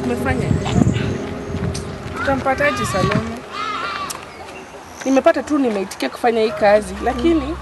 umefanya utampataje Salome? Nimepata tu nimeitikia kufanya hii kazi, lakini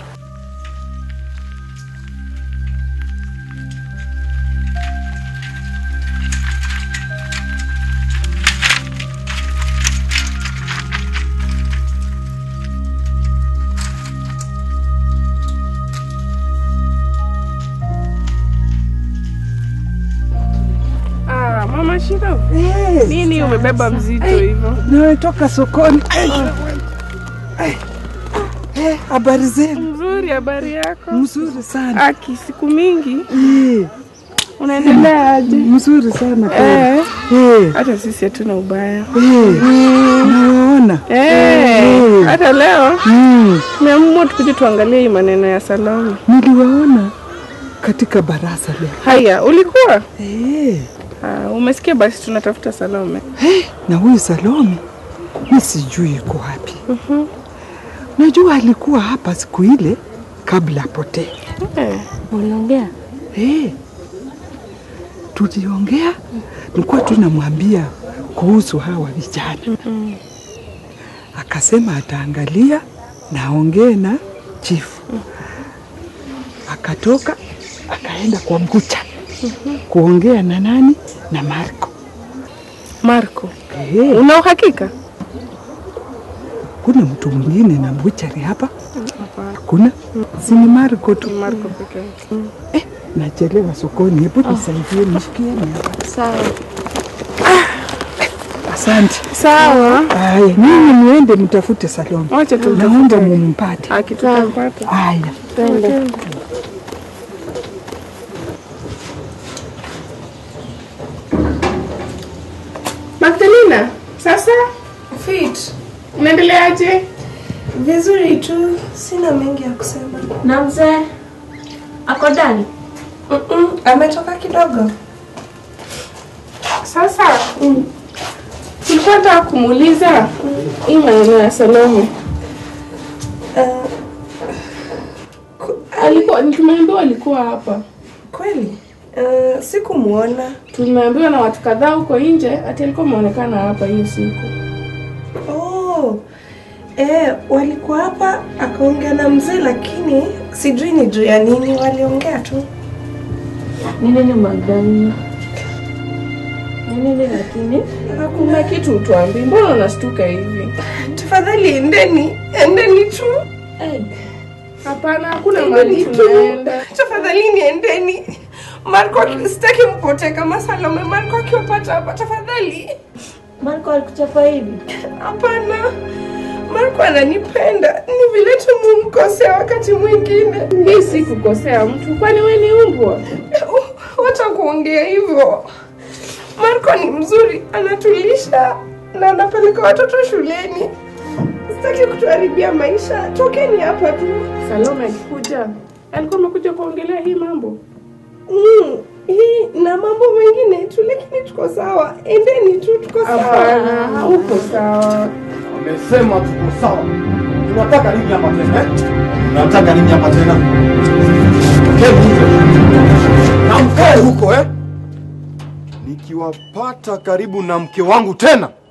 Ah, mama Shiro, Eh, nini umebeba mzito hivyo? Nimetoka sokoni. Ai, ai. Eh, habari zenu? Mzuri, habari yako? Mzuri sana. Aki, siku mingi Eh, unaendelea aje? mzuri sana kweli. Eh, Eh, hata sisi hatuna ubaya. eh, nawaona. Eh, hata leo Mm, tumeamua tukuje tuangalie hii maneno ya Salome. niliwaona katika baraza leo. Haya, ulikuwa Eh, ah, umesikia? Basi tunatafuta Salome. eh, na huyu Salome mi sijui yuko wapi. Najua alikuwa hapa siku ile kabla apotee. Eh, Uliongea? Eh, tuliongea, nilikuwa tunamwambia kuhusu hawa vijana. Akasema ataangalia na aongee na chifu. Akatoka akaenda kwa mkucha kuongea na nani na Marco. Marco, Eh, una uhakika? kuna mtu mwingine na mbuchari hapa? Hapana, Kuna si ni Marco tu. Marco peke yake. Eh, nachelewa sokoni, hebu nisaidie nishikieni hapa. Sawa. Asante. Sawa, Haya, nyinyi muende mtafute Salome. wacha Naomba tumtafute. mumpate. Akitutampata Haya. Twende. Magdalena, sasa Fit. unaendeleaje? Vizuri tu, sina mengi ya kusema. Na mzee ako ndani? Mm-mm, ametoka kidogo. Sasa tulikuwa nataka kumuuliza hii maneno ya Salome. Uh, Alikuwa tumeambiwa alikuwa hapa, kweli uh, sikumwona. tumeambiwa na watu kadhaa huko nje ati alikuwa ameonekana hapa hiyo siku. Oh, eh, walikuwa hapa akaongea na mzee, lakini sijui ni juu ya nini waliongea tu. Ni nini Magdalena? Ni nini lakini? Hakuna kitu tuambi, mbona unashtuka hivi? Tafadhali endeni, endeni tu, Hapana, hakuna mahali endeni tunaenda. tu. Tafadhali endeni. Marco, sitaki mpotee kama Salome. Marco akiwapata hapa, tafadhali. Marco alikuchapa hivi? Hapana, Marco ananipenda, ni vile tu mumkosea wakati mwingine. Hii si kukosea mtu, kwani we ni umbwa? Wacha kuongea hivyo. Marco ni mzuri, anatulisha na anapeleka watoto shuleni. Sitaki kutuharibia maisha, tokeni hapa tu. Salome akikuja alikuwa amekuja kuongelea hii mambo. Mm, hii na mambo mengine tu, lakini tuko sawa. Endeni tu, tuko sawa. Hapana, hauko sawa. Amesema tuko sawa. Tunataka nini hapa tena? eh? Tunataka nini hapa tena? Keni huko. Na mkae huko eh? Nikiwapata karibu na mke wangu tena,